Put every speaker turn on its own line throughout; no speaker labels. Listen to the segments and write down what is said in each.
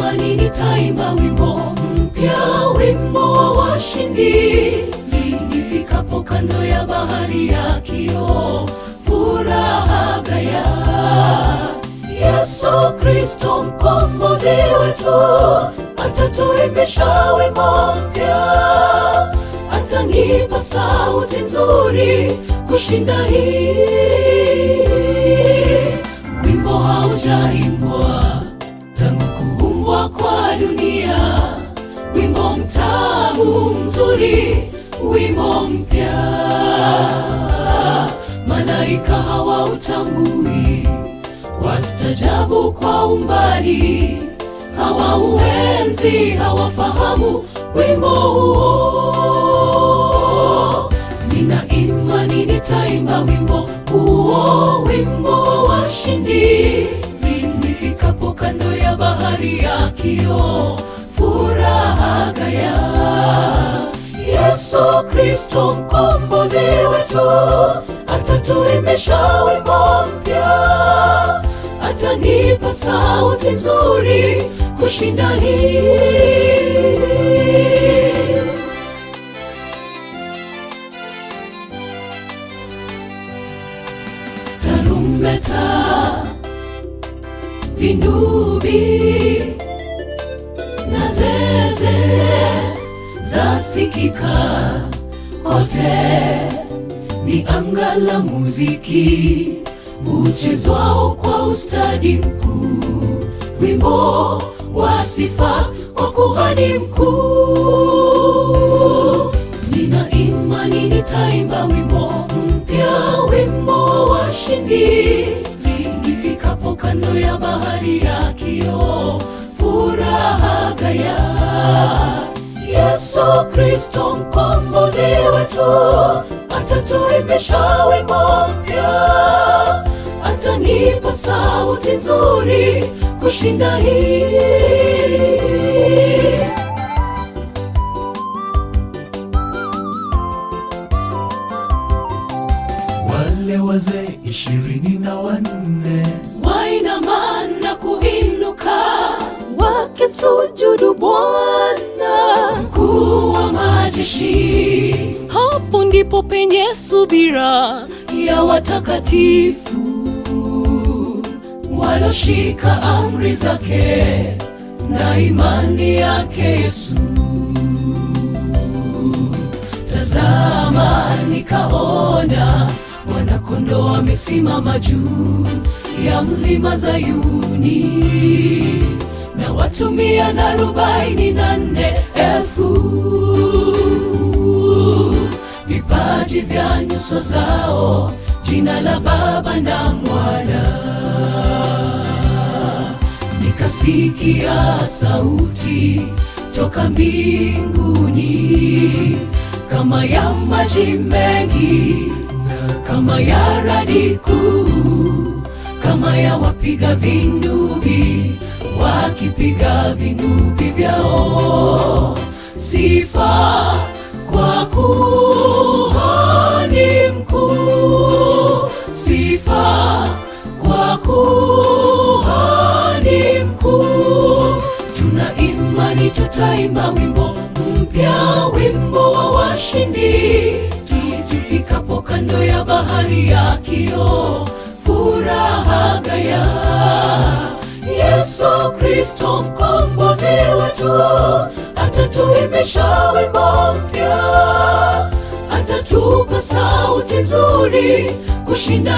imani nitaimba wimbo mpya, wimbo wa washindi. Nifikapo kando ya bahari ya kioo, furaha gaya. Yesu Kristo mkombozi wetu, atatuimbisha wimbo mpya, atanipa sauti nzuri kushinda hii. Wimbo haujaimbwa tangu kuumbwa kwa dunia, wimbo mtamu mzuri, wimbo mpya. Malaika hawautambui, wastajabu kwa umbali, hawauenzi, hawafahamu wimbo huo. Nina imani nitaimba wimbo huo, wimbo wa washindi. Nifikapo kando ya bahari ya kioo, furaha gaya. Yesu Kristo mkombozi wetu, atatuimbisha wimbo mpya, atanipa sauti nzuri kushinda hii. Tarumbeta, vindubi na zeze zasikika kote, ni anga la muziki uchezwao kwa ustadi mkuu, wimbo wa sifa kwa kuhani mkuu. Nina imani nitaimba wimbo mpya, wimbo wa washindi. Nifikapo kando ya bahari ya kioo, furaha gaya. Yesu Kristo mkombozi wetu, atatuimbisha wimbo mpya, atanipa sauti nzuri kushinda hii.
Wale wazee ishirini na wanne
wainama na kuinuka wakimsujudu Bwana mkuu wa majeshi. Hapo ndipo penye subira ya watakatifu waloshika amri zake na imani yake Yesu. Tazama, nikaona mwana-kondoo amesimama juu ya mlima Zayuni, na watu mia na arobaini na nne elfu vipaji vya nyuso zao, jina la Baba na Mwana. Nikasikia sauti toka mbinguni kama ya maji mengi, kama ya radi kuu, kama ya wapiga vinubi wakipiga vinubi vyao, sifa kwa kuhani mkuu, sifa kwa kuhani mkuu. Tuna imani tutaimba wimbo mpya, wimbo wa washindi, tufikapo kando ya bahari ya kioo, furaha gaya. Yesu Kristo mkombozi wetu, atatuimbisha wimbo mpya, atatupa sauti nzuri kushinda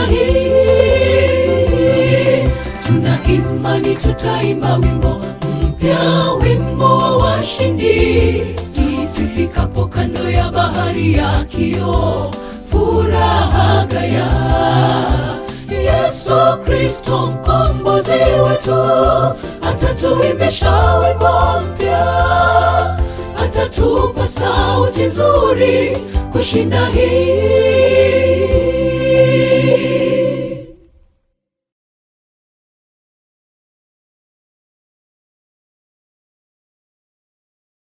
hii. Tuna imani tutaimba wimbo mpya, wimbo wa washindi, tufikapo kando ya bahari ya kioo, furaha gaya. Yesu Kristo mkombozi wetu, atatuimbisha wimbo mpya, atatupa sauti nzuri kushinda hii.